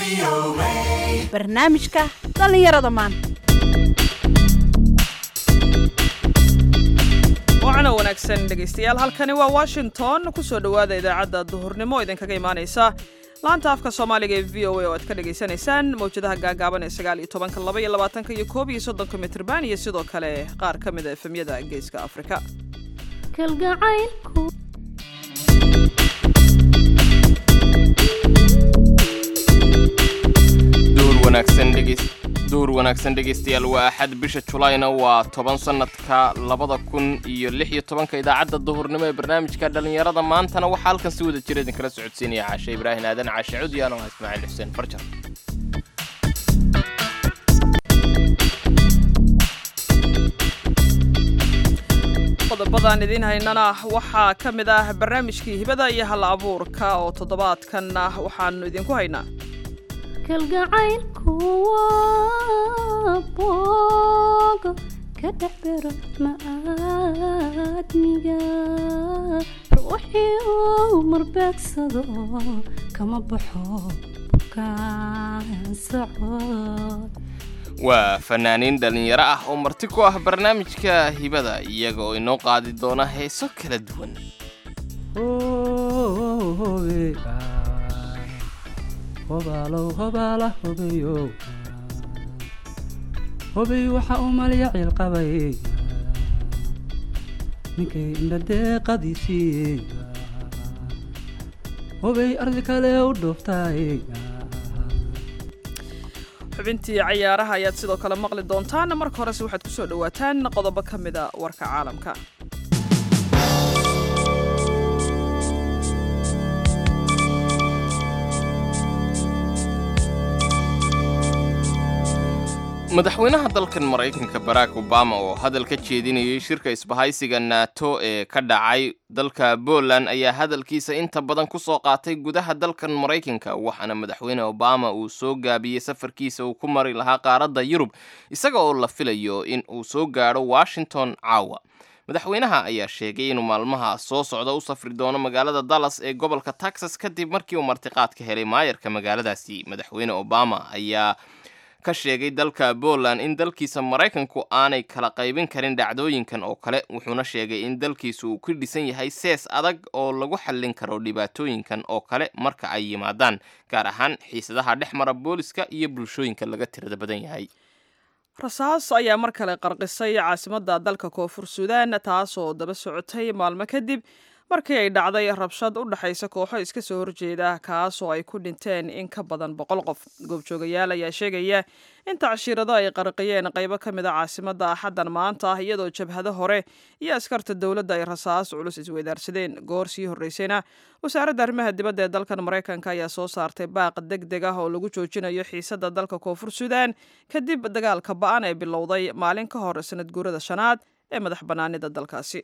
barnaamijka dhallinyarada maanta wacana wanaagsan dhegaystayaal halkani waa washington ku soo dhowaada idaacadda duhurnimo idinkaga imaanaysa laanta afka soomaaliga ee v o a oo aad ka dhagaysanaysaan mawjadaha gaagaaban ee sagaal iyo tobanka laba iyo labaatanka iyo koob iyo soddonka mitrban iyo sidoo kale qaar ka mid a efemyada geeska afrika kalgacaylku duhur wanaagsan dhegaystayaal waa axad bisha julayna waa toban sannadka labada kun iyo lix iyo tobanka idaacadda duhurnimo ee barnaamijka dhallinyarada maantana waxaa halkan si wada jira idinkala socodsiinaya caashe ibraahim aadan caashe cudyan oo ah ismaaciil xuseen farjar qodobadaan idiin haynana waxaa ka mid ah barnaamijkii hibada iyo hal abuurka oo toddobaadkanna waxaanu idinku haynaa kalgacaylku waa boogo ka dhex biro ma'aadmiga ruuxii uu marbeegsado kama baxo bukaan socod waa fanaaniin dhallinyaro ah oo marti ku ah barnaamijka hibada iyaga oo inoo qaadi doona heeso kala duwan hobaalow hobaala hobeyo hobey waxa uu malya ciilqabay ninkay indhadeeqadiisii hobey ardi kale u dhuuftaay xubintii cayaaraha ayaad sidoo kale maqli doontaan marka horese waxaad ku soo dhowaataan qodobo ka mida warka caalamka madaxweynaha dalkan maraykanka barack obama oo hadal ka jeedinayay shirka isbahaysiga nato ee ka dhacay dalka poland ayaa hadalkiisa inta badan ku soo qaatay gudaha dalkan maraykanka waxaana madaxweyne obama uu soo gaabiyey safarkiisa uu ku mari lahaa qaaradda yurub isaga oo la filayo in uu soo gaadho washington caawa madaxweynaha ayaa sheegay inuu maalmaha soo socda u safri doono magaalada dallas ee gobolka texas kadib markii uu martiqaad ka helay maayarka magaaladaasi madaxweyne obama ayaa ka sheegay dalka poland in dalkiisa maraykanku aanay kala qaybin karin dhacdooyinkan oo kale wuxuuna sheegay in dalkiisu uu ku dhisan yahay sees adag oo lagu xallin karo dhibaatooyinkan oo kale marka ay yimaadaan gaar ahaan xiisadaha dhex mara booliska iyo bulshooyinka laga tirada badan yahay rasaas ayaa mar kale qarqisay caasimadda dalka koonfur suudaan taasoo daba socotay maalmo kadib markii ay dhacday rabshad u dhexaysa kooxo iska soo horjeeda kaasoo ay ku dhinteen in ka badan boqol qof goobjoogayaal ayaa sheegaya in tacshirado ay qarqiyeen qaybo ka mid a caasimadda axaddan maanta ah iyadoo jabhado hore iyo askarta dowladda ay rasaas culus isweydaarsadeen goor sii horreysayna wasaaradda arrimaha dibadda ee dalkan maraykanka ayaa soo saartay baaq deg deg ah oo lagu joojinayo xiisadda dalka koonfur suudaan kadib dagaalka ba-an ee bilowday maalin ka hor sanad guurada shanaad ee madax bannaanida dalkaasi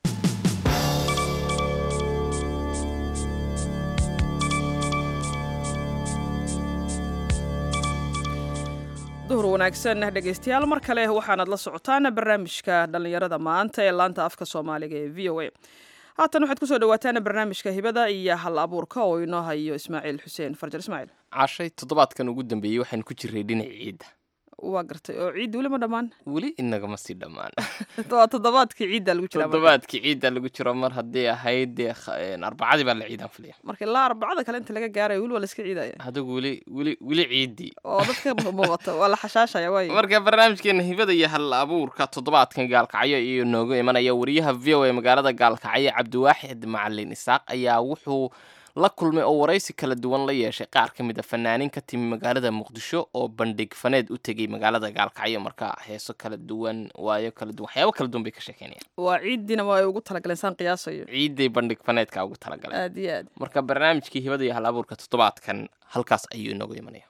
duhur wanaagsan dhegaystayaal mar kale waxaanaad la socotaan barnaamijka dhallinyarada maanta ee laanta afka soomaaliga ee v o a haatan waxaad kusoo dhawaataan barnaamijka hibada iyo hal abuurka oo inoo hayo ismaaciil xuseen farjar ismaaciil cashay toddobaadkan ugu dambeeyey waxaan ku jiray dhinac ciidda waa gartay oo ciiddi weli ma dhammaan weli inagama sii dhammaan waa toddobaadkii ciidda lagu jira toddobaadkii ciidda lagu jiro mar haddii ahayd dee arbacadii baa la ciidaan filaya marka ilaa arbacada kale inta laga gaarayo weli waa la iska ciidaya adigu weli weli weli ciiddii oo dadka muuqata waa la xashaashaya waay marka barnaamijkeena hibada iyo hal abuurka toddobaadkan gaalkacyo iyo nooga imanaya wariyaha v o a magaalada gaalkacyo cabdiwaaxid macalin isaaq ayaa wuxuu la kulmay oo waraysi kala duwan la yeeshay qaar ka mid a fanaanin ka timi magaalada muqdisho oo bandhig faneed u tegay magaalada gaalkacyo marka heeso kala duwan waayo kala duwan waxyaabo kala duwan bay ka sheekeynayaan waa ciiddina waa ay ugu talagaleen saan qiyaasayo ciiday bandhig faneedka ugu talagaleen aad iyo aad marka barnaamijkii hibada iyo hal abuurka toddobaadkan halkaas ayuu inooga imanaya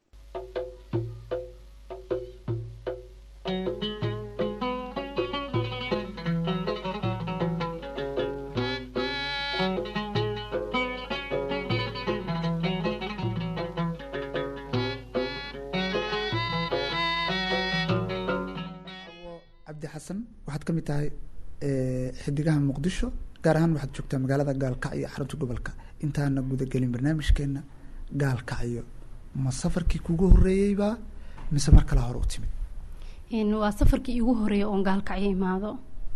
cabdi xasan waxaad ka mid tahay xidigaha muqdisho gaar ahaan waxaad joogtaa magaalada gaalkacyo xarunta gobolka intaana gudagelin barnaamijkeena gaalkacyo ma safarkii kugu horreeyeyba mise mar kale hore u timid Een, waa safarkii iigu horeeya oon gaalkacyo imaado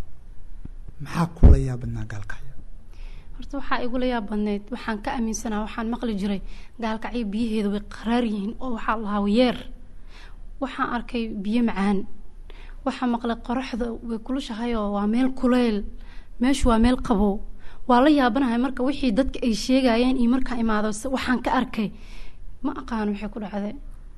maxaa kula yaabadnaa gaalkacyo horta waxaa igula yaab badneyd waxaan ka aaminsanaa waxaan maqli jiray gaalkacyo biyaheeda way qaraar yihiin oo waxaa lahaa yeer waxaan arkay biyo macaan waxaa maqlay qoraxda way kulushahay oo waa meel kuleyl meeshu waa meel qabow waa la yaabanahay marka wixii dadka ay sheegayeen iyo markaa imaado se- waxaan ka arkay ma aqaano waxay ku dhacday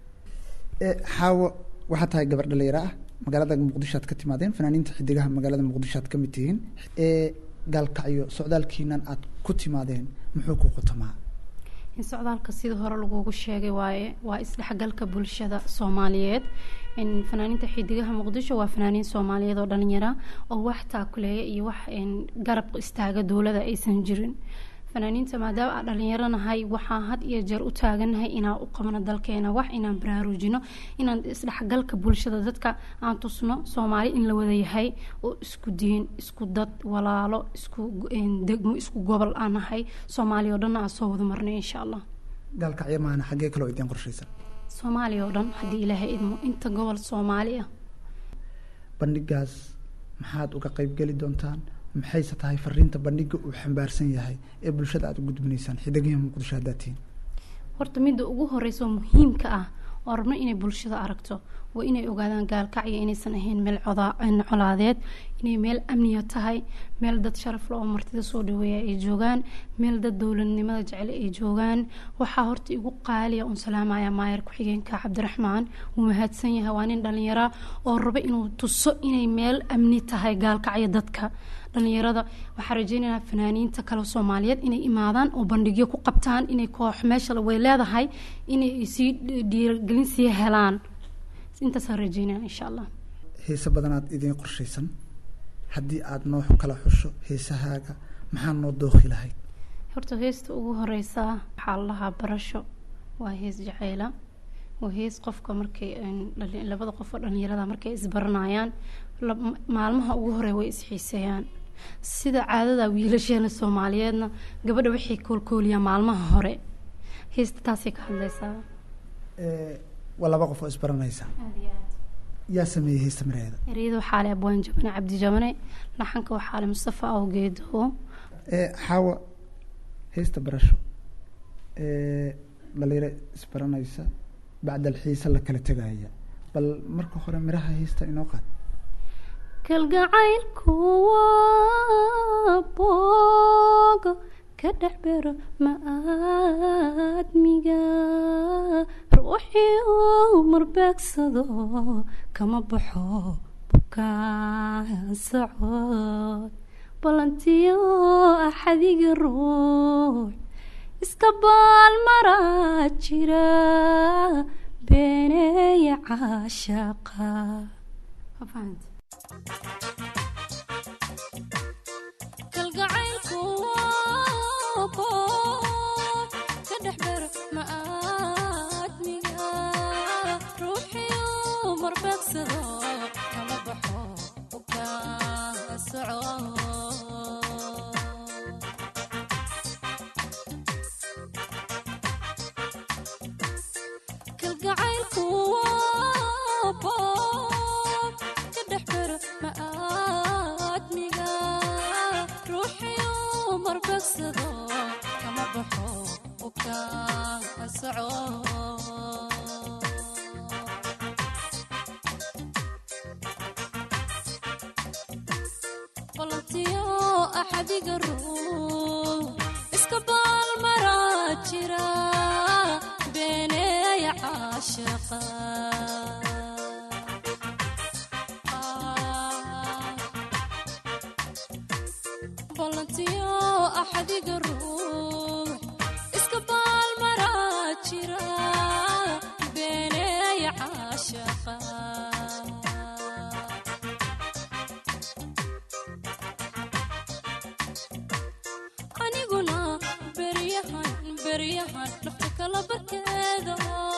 ee xaawo waxaa tahay gabar dhalinyaro ah magaalada muqdisho aad ka timaadeen fanaaniinta xidigaha magaalada muqdisho aad ka mid tihiin ee gaalkacyo socdaalkiinan aad ku timaadeen muxuu ku qotomaa in socdaalka sidii hore lagugu sheegay waaye waa isdhexgalka bulshada soomaaliyeed in fanaaniinta xidigaha muqdisho waa fanaaniin soomaaliyeed oo dhalinyara oo wax taakuleeya iyo wax in garab istaaga dowlada aysan jirin fanaaniinta maadaama aan dhalinyaro nahay waxaan had iyo jeer u taaganahay inaan u qabno dalkeena wax inaan baraarujino inaan isdhexgalka bulshada dadka aan tusno soomaali in la wada yahay oo isku diin isku dad walaalo isku een, degmo isku gobol aan nahay soomaaliya oo dhan aan soo wada marnay insha allah gaalkacyo maana xaggee kaloo idiin qorshaysan soomaaliya oo dhan haddii ilaahay idmo inta gobol soomaali ah bandhigaas maxaad uga qaybgeli doontaan maxayse tahay fariinta bandhiga uu xambaarsan yahay ee bulshada aad u gudbinaysaan xidigihi muqdisho haddaad tihiin horta midda ugu horeysa oo muhiimka ah oo rabno inay bulshada aragto waa inay ogaadaan gaalkacyo inaysan ahayn meel codaa- een, colaadeed inay meel amniya tahay meel dad sharaf leh oo martida soo dhaweeya ay joogaan meel dad dowladnimada jecel ay joogaan waxaa horta igu qaaliya un salaamaya maayar ku-xigeenka cabdiraxmaan wuu mahadsan yahay waa nin dhalinyara oo raba inuu tuso inay meel amni tahay gaalkacyo dadka dhalinyarada waxaa rajeynayaa fanaaniinta kale soomaaliyeed inay imaadaan oo bandhigyo ku qabtaan inay koox meesha way leedahay inay sii dhiiragelin sii helaan intaasaan rajeynaya insha allah heese badanaad idiin qorshaysan haddii aada noo kala xusho heesahaaga maxaa noo dooqi lahayd horta heesta ugu horeysa waxaa la lahaa barasho waa hees jaceyla waa hees qofka markay een, dhali- labada qof oo dhalinyarada markay isbaranayaan lab- maalmaha ugu hore way isxiiseeyaan sida caadada wiilasheena soomaaliyeedna gabadha waxay koolkooliyaan maalmaha hore heesta taasay ka hadleysaa Ee, waa laba qof oo isbaranaysa yaa sameeyey heesta mareeda ereyada waxaa le abwaan jabane cabdi jabane laxanka waxaa le mustafa awgeedo ee xaawa heesta barasho ee dhalinyaro isbaranaysa bacdal xiise la kala tegaya bal marka hore miraha heesta inoo qaad kalgacaylku waa boogo ka dhex bero ma-aadmiga ruuxii uu marbeegsado kama baxo bukaan socod balantiyo axadiga ruux iska baalmaraa jira beeneeya caashaqa Ma fahante? kalgacaylku waa boob ka dhex bero ma-aadmiga ruuxiyu marbeegsado kama baxo bukaan socod kalgacaylku waa boob ka dhex bero ma-aadmiga ruuxiyu marbeegsado kama baxo bukaan socod balantiyo axadiga ruux iska baalmaraa jira beeneeya caashaqa balantiyo axadiga ruux iska baalmaraa jira beeneeya caashaqa aniguna beryahan beryahan nafta kala barkeeda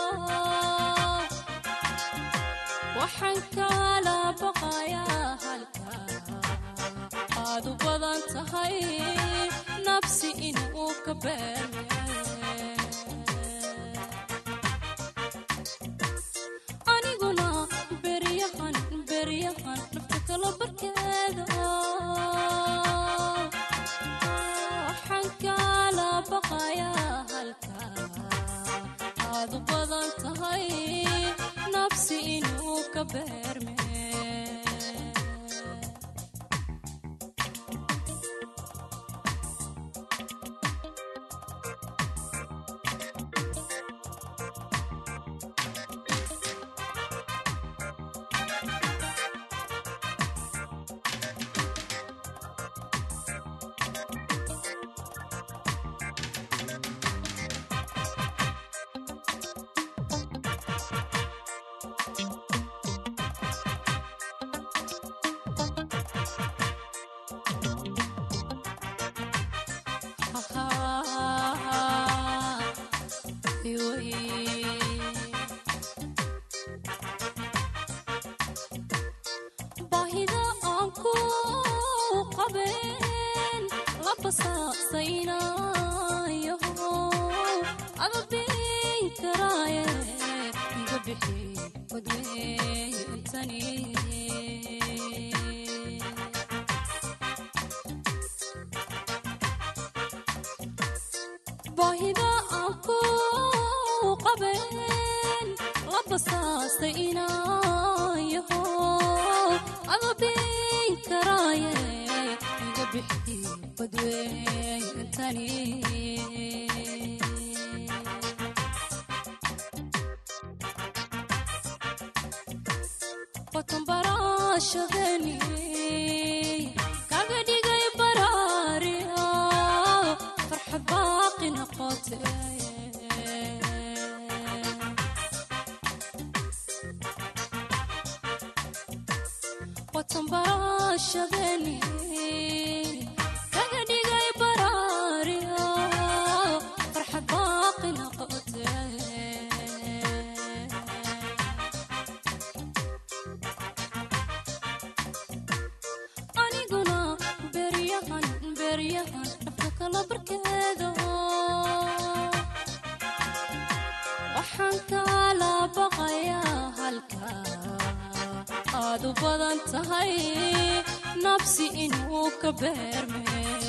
waxaan kala baqayaa halka aad u badan tahay nafsi inuu ka beerme basaasaynayo ama biin karaaye iga bixi wadweeyntani baahida aan ku qabeen la basaastay inayaho ama biin karaaye iga bixi badweeyntani watanbaraashadeni kaga dhigay baraariya farxad baaqi noqote watanbaraashadeni kaga dhigay baraariya farxad baaqi noqote aniguna beryahan beryahan dhabka kala barkeedo waxaan kala baqayaa halka aad u badan tahay nabsi inuu ka beerme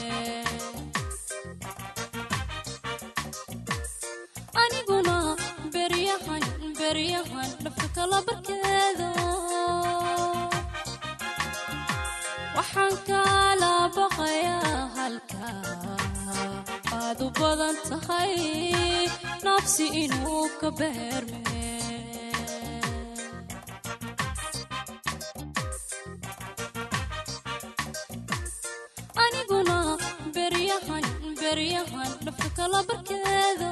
aniguna beryahan beryahan dhabka kala barkeedo waxaan kala baqayaa halka aad u badan tahay nabsi inuu ka beerme aniguna beryahan beryahan dhabka kala barkeedo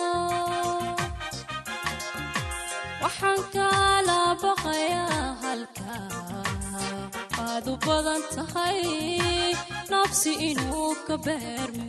waxaan kala baqayaa halka aad u badan tahay nabsi inuu ka beerme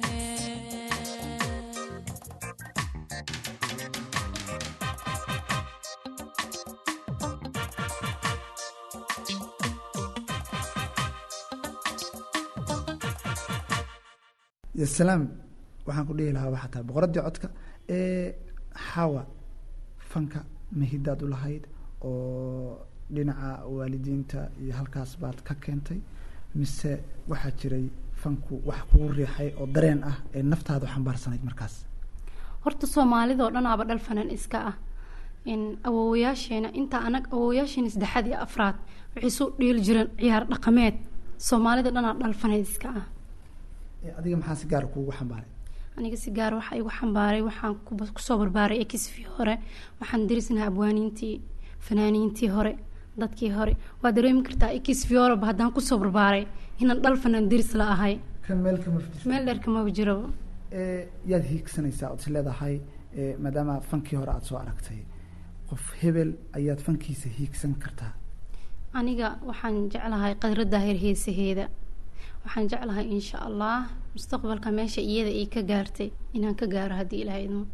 salaam waxaan ku dhihi lahaa waxaa tahay boqoradii codka ee xawa fanka mahidaad u lahayd oo dhinaca waalidiinta iyo halkaas baad ka keentay mise waxaa jiray fanku wax kugu riixay oo dareen ah ee naftaada u xambaarsanayd markaas horta soomaalidoo dhan aaba dhal fanan iska ah in awoowayaasheena inta anag awoowayaasheena saddexaad iyo afraad waxay soo dhiili jireen ciyaar dhaqameed soomaalida dhanaa dhal faneed iska ah Ee, adiga maxaa si gaara kuugu xambaaray aniga si gaar waxaa igu xambaaray waxaan ku- kusoo barbaaray ekisfii hore waxaan darisnaha abwaaniintii fanaaniintii hore dadkii hore waa dareemi kartaa ekisfii horeba haddaan kusoo barbaaray inaan dhal fanaan daris la ahay kan meel kama fadhiso meel dheer kamaba jiraba ee yaad hiigsanaysaa ood is leedahay ee, maadaama fankii hore aada soo aragtay qof hebel ayaad fankiisa hiigsan kartaa aniga waxaan jeclahay qadradda heer heesaheeda waxaan jeclahay insha allah mustaqbalka meesha iyada ay ka gaartay inaan ka gaaro haddii ilaahay idmo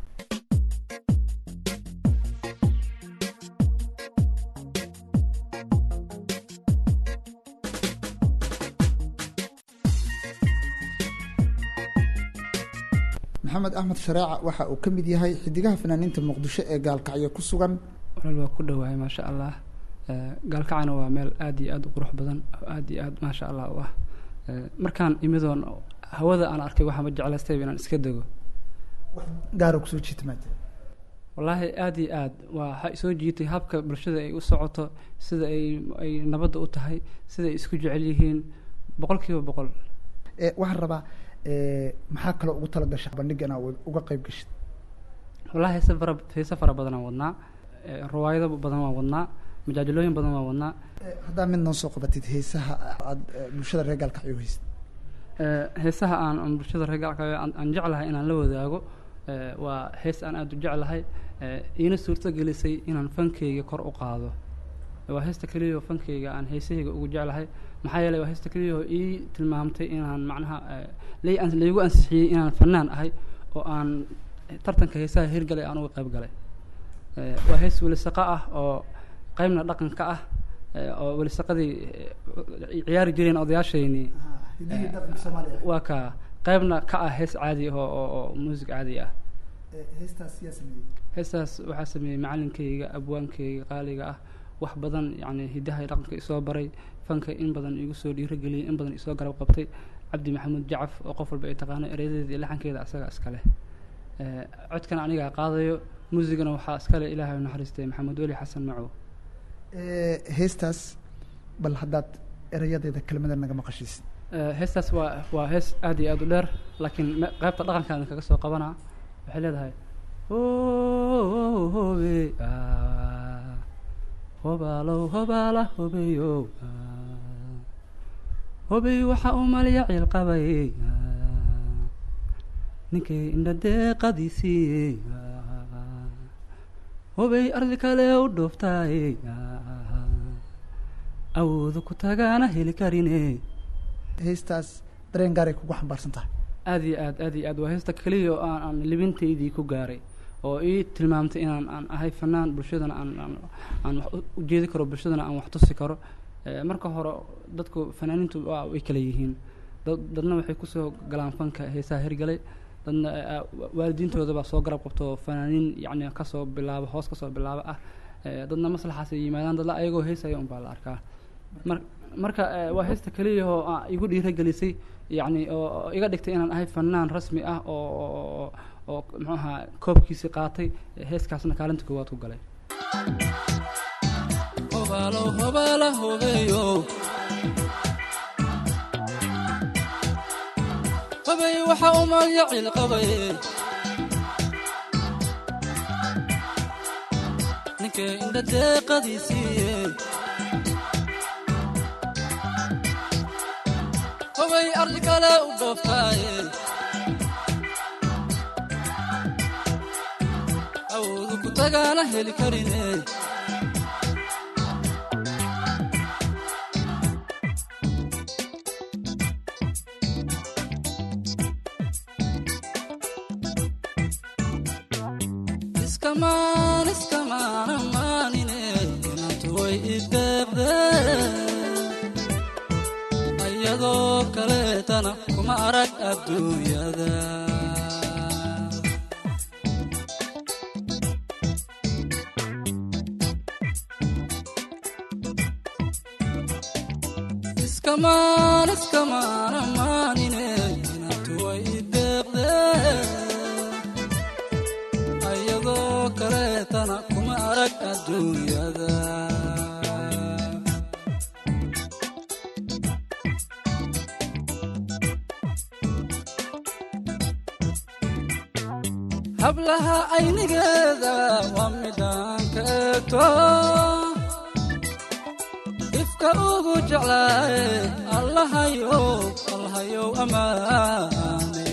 maxamed axmed shareeca waxa uu ka mid yahay xidigaha fanaaniinta muqdisho ee gaalkacyo ku sugan walaal waa ku dhowahay maasha allah Eh, gaalkacana waa meel aad iyo aad u qurux badan oo aad iyo aad maasha allah u ah Eh, markaan imidoon hawada aan arkay waxaama jeclaystayba inaan iska dego gaara kusoo jiita maa jira wallaahi aad iyo aad waa waxaa soo jiitay habka bulshada ay u socoto sida ay ay nabadda u tahay sida ay isku jecel yihiin boqol kiiba boqol ee waxaan rabaa ee, maxaa kaloo ugu tala gasha bandhiga inaa uga qayb gashid wallaahi heese fara heese fara badan aan wadnaa Eh, riwaayado badan waan wadnaa majaajilooyin badan waan wadnaa Ee, haddaa mid noo soo qabatid heesaha aad ee, bulshada reer gaalkacyo haysid Eh, heesaha aan aan bulshada reer gaalka aan aan jeclahay inaan la wadaago eh, waa hees aan aada u jeclahay eh, iina suurto gelisay inaan fankeyga kor u qaado waa heesta keliya oo fankeyga aan heesahayga ugu jeclahay maxaa yeelay waa heesta keliya oo ii tilmaamtay inaan macnaha eh, lay an- laygu ansixiyey inaan fanaan ahay oo aan tartanka heesaha hirgalay aan uga qayb galay Eh, waa hees welisaqa ah oo qaybna dhaqanka ah eh, oo welisaqadii eh, ciyaari jireen odayaashaynii hidihii dhaqanka soomaaliya waa kaa qaybna ka ah hees caadi ah oo oo oo muusig caadi ah heestaas yaa sameeyey heestaas waxaa sameeyey macalinkayga abwaankayga qaaliga ah wax badan yacni hidaha iyo dhaqanka isoo baray fanka in badan igu soo dhiirageliyey in badan isoo garab qabtay cabdi maxamuud jacaf oo qof walba ay taqaano ereyadeeda iyo laxankeeda asaga iskale Eh, codkana anigaa qaadayo muusigana waxaa iskale ilaahay u naxariistay maxamed weli xasan macow Eh, heestaas bal haddaad erayadeeda kelmada naga maqashiisid Eh, heestaas waa waa hees aad iyo aad u dheer laakiin me- qaybta dhaqankaan kaga soo qabanaa waxay leedahay hobe ah, hobaalow hobaala hobeyo ah, hobey waxa uu malya ciil qabay ah, ninkay indha deeqadiisii ah, hobey ardi kale u dhooftay ah, awoodu ku tagaana heli karine heestaas dareen gaaray kugu xambaarsan tahay aad iyo aad aad iyo aad waa heesta keliya oo aan aan libintaydii ku gaaray oo ii tilmaamtay inaan aan ahay fanaan bulshadana aan aan aan wax u- u jeedi karo bulshadana aan wax tusi karo Eh, marka hore dadku fanaaniintu waa way kala yihiin dad dadna waxay kusoo galaan fanka heesaha hirgalay dadna eh, ah, wa- waalidiintooda baa soo garab qabto fanaaniin yacni kasoo bilaaba hoos kasoo bilaaba ah Eh, dadna maslaxaas ay yimaadaan dadla ayagoo heesaya unbaa la arkaa mar marka eh, waa heesta keliya oo ah, igu dhiiragelisay yacni oo oo iga dhigtay inaan ahay fanaan rasmi ah oo oo- oo oo muxuu ahaa koobkiisii qaatay eh, heeskaasna kaalinta koowaad ku galay hobaalow hobaala hobeeyo hobey waxa uu magya ciil qabay ninkay indha deeqadiisiiye hobey ardi kale u dhooftaaye awoodu ku tagaana heli karine iskamaan iskamaan amaanine inantu way ideeqdeen ayadoo kaleetana kuma arag adduunyada iskamaan iskamaan amaanine inantu way ideeqdeen ayadoo kaleetana kuma arag adduunyada hablaha aynigeeda waa midaan ka eegto ifka ugu jeclaaye allahayow allahayow amaane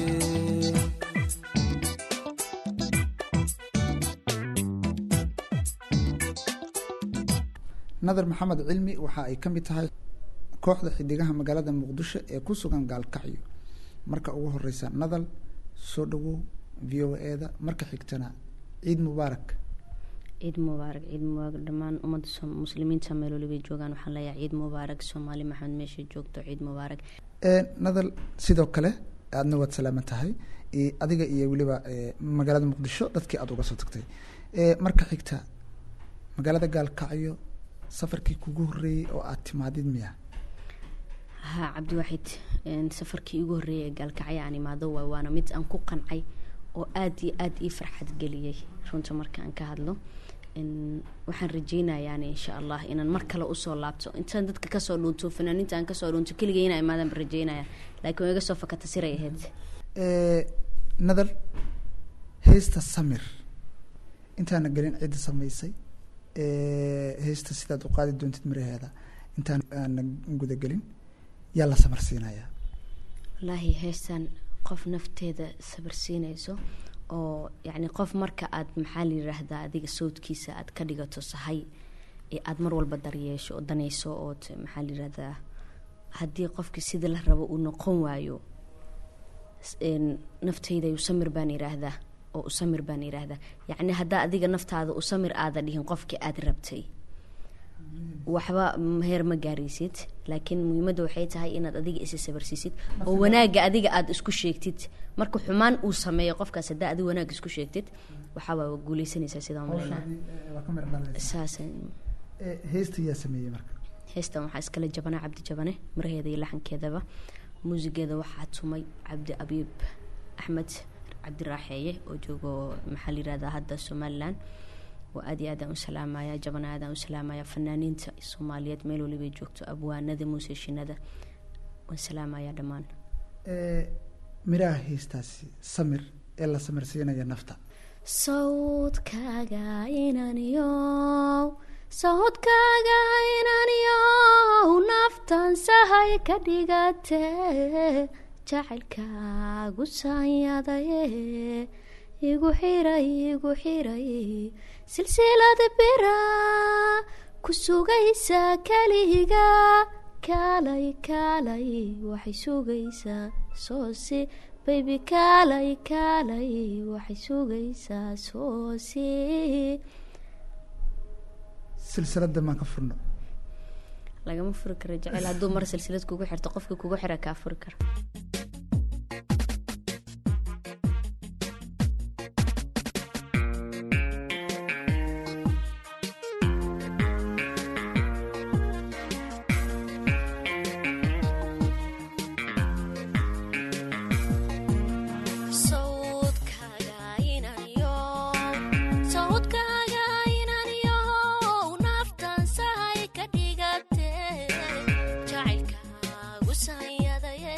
nadar maxamed cilmi waxa ay ka mid tahay kooxda xidigaha magaalada muqdisho ee ku sugan gaalkacyo marka ugu horeysa nadal soo dhawow v o e-da marka xigtana ciid mubaarak ciid mubaarak ciid mubaarak dhammaan ummadda som- muslimiinta meel walibay joogaan waxaan leeyahay ciid mubaarak soomaali maxamed meesha joogto ciid mubaarak Ee, nadal sidoo kale aadna waad salaaman tahay i- adiga iyo weliba ee, magaalada muqdisho dadkii aada uga soo tagtay Ee, marka xigta magaalada gaalkacyo safarkii kugu horeeyey oo aad timaadid miya haa cabdiwaxid een, safarkii igu horreeyay ee gaalkacyo aan imaado waay waana mid aan ku qancay oo aada iyo aada ii farxad geliyey runta marka aan ka hadlo Een, waxaan rajeynayaani insha allah inaan mar kale usoo laabto intaan dadka kasoo dhuunto fanaaniinta aan kasoo dhuunto keligay inaa imaadaan baan rajeynaya laakiin waa iga soo fakata siray ahayd Ee, nadal heesta samir intaana gelin cidda samaysay ee, heesta sidaad u qaadi doontid miraheeda intaan aana gudagelin yaa la samar siinayaa wallaahi heestan qof nafteeda sabar siinayso oo yacni qof marka aad maxaa la yiraahdaa adiga sawdkiisa aad ka dhigato sahay ee aada mar walba daryeesho oo danayso ood maxaa la yirahdaa haddii qofkii sida la rabo uu noqon waayo s- een, naftayda usamir baan yiraahdaa oo usamir baan yiraahdaa yacni haddaa adiga naftaada usamir aada dhihin qofkii aada rabtay waxba mm, heer ma gaaraysid laakiin muhiimadda waxay tahay inaad adiga isa sabarsiisid oo wanaagga adiga aada isku sheegtid marka xumaan uu sameeyo qofkaas haddaa adiga wanaag isku sheegtid waxaa waa guuleysanaysaa sidaa umaleynaa hawshaadii eh, waa ka mira dhalaysa saas Eh, heesta yaa sameeyey marka heestan waxaa iskale jabane cabdi jabane maraheeda iyo laxankeedaba muusigeeda waxaa tumay cabdi abiib axmed cabdi raaxeeye oo joogo maxaa la yirahdaa hadda somalilan oo aad iyo aadaan u salaamaya jabane aadaan u salaamaya fanaaniinta soomaaliyeed meel walibay joogto abwaanada muuseshinada waan salaamaya dhammaan Eh, miraha heestaasi samir ee la samirsiinaya nafta sawdkaaga inaniyow sawdkaaga inaniyow naftan sahay ka dhigate jacaylkaagu saanyadaye igu xiray igu xiray silsilad bira ku sugaysa keliga kaalay kaalay waxay sugaysaa soosi baybi kaalay kaalay waxay sugaysaa soosi silsilada maan ka furno lagama furi karo jecel hadduu mar silsilad kugu xirto qofka kugu xira kaa furi kara sawdkaaga inaniyow sawdkaaga inaniyow naftan sahay ka dhigate jacaylkaagu sanyadaye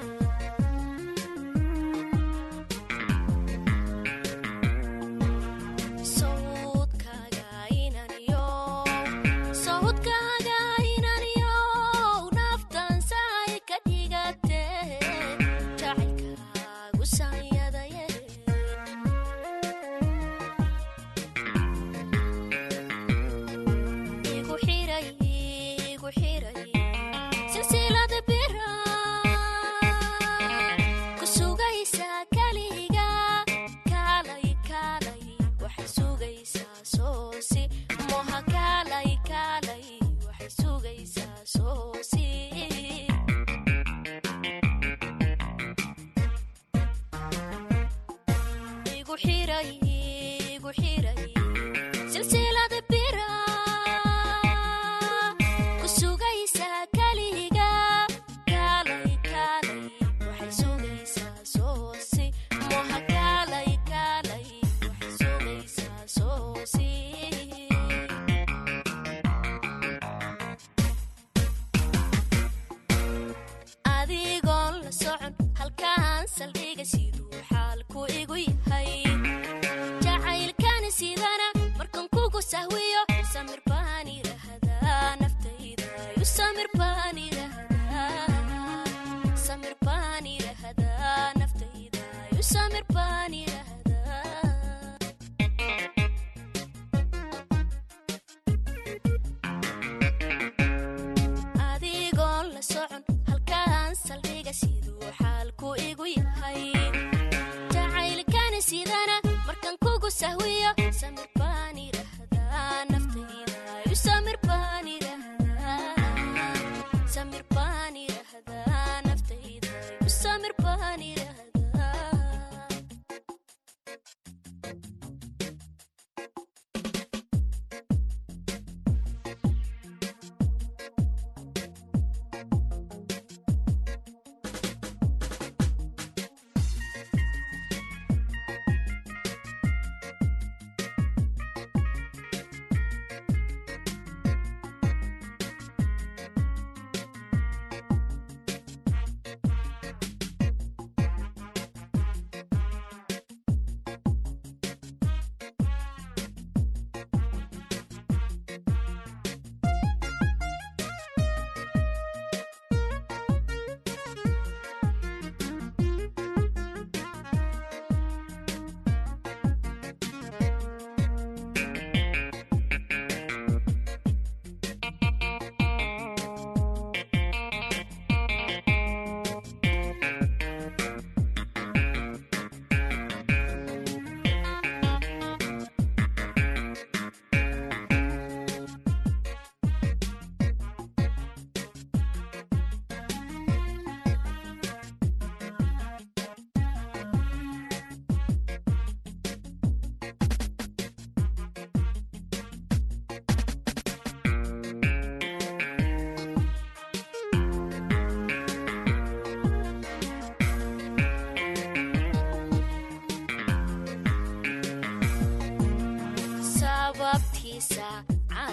sawdkaaga inaniyow sawdkaaga inaniyow naftan sahay ka dhigate jacaylkaagu sanyadaye igu xiray igu xiray silsilada bira ku sugaysa kaliga kaalay kaalay waxay sugaysaa soosi moha kaalay kaalay waxay sugaysaa soosi igu xiray igu xiray silsilada bira ku sugaysa kaliga kaalay kaalay waxay sugaysaa soosi moha kaalay kaalay waxay sugaysaa soosi adigoon la socon halkaan saldhiga siduu xaalku igu yahay jacaylkani sidana markan kugu sahwiyo samir baan idhaahdaa naftayda yu samir baan idhaahdaa samir baan idhaahdaa naftayda yu samir baan idhaahdaa adigoon la socon halkaan saldhiga siduu xaalku igu yahay jacaylkani sidana markan kugu sahwiyo samir baan idhaahdaa naftayda yu samir baan idhaahdaa samir baan idhaahdaa naftayda yu samir baan idhaahdaa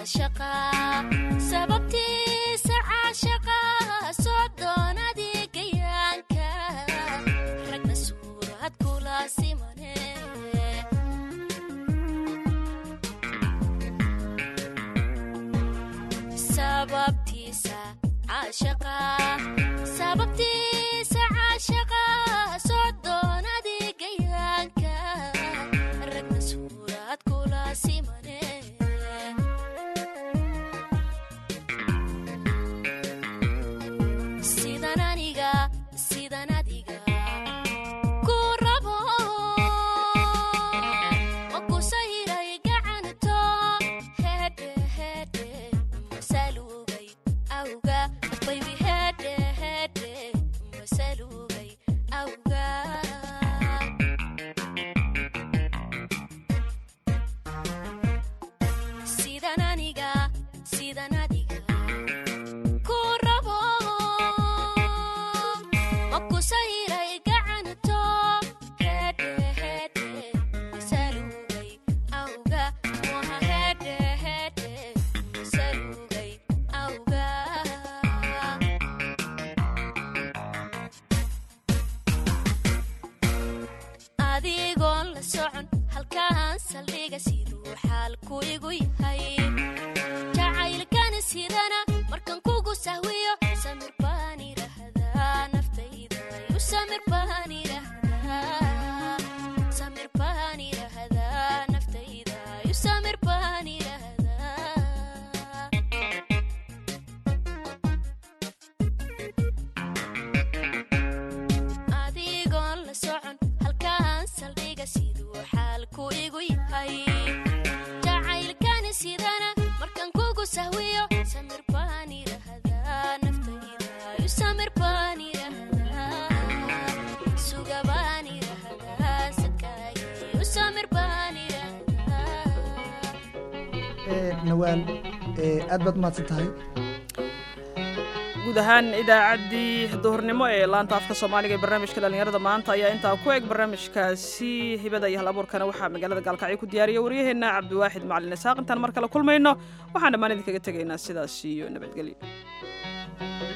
caashaqa sababtiisa caashaqa soo doonadii gayaanka ragna suurad kula simane sababtiisa caashaqa sababtiisa caashaqa soo doonadii gayaanka ragna suurad kula simane sidan aniga sidan adiga ku rabo ma ku sahiray gacanto hedhe hedhe masalugay awga baybi hedhe hedhe masalugay awga sidan aniga sidan adiga ku rabo ma ku sahiray gacanto hedhe hedhe masalugay awga waha hedhe hedhe masalugay awga adigoon la socon halkaan saldhiga siduu xaalku igu yahay jacaylkani sidana markan kugu sahwiyo samir baan idhaahdaa naftayda u samir baan idhaahdaa samir baan idhaahdaa naftayda u samir baan idhaahdaa adigoon la socon halkaan saldhiga siduu xaalku igu yahay jacaylkani sidana markan kugu sahwiyo samir baan idhaahdaa naftayda u samir baan idhaahdaa suga baan idhaahdaa sadkaagi u samir baan idhaahdaa nawaal aad baad umahadsan tahay guud ahaan idaacaddii duhurnimo ee laanta afka soomaaliga ee barnaamijka dhallinyarada maanta ayaa intaa ku eg barnaamijkaasi hibada iyo hal abuurkana waxaa magaalada gaalkacyo ku diyaariya waryaheena cabdiwaaxid macalin isaaq intaan mar kale kulmayno waxaan dhammaan idinkaga tegaynaa sidaas iyo nabadgelyo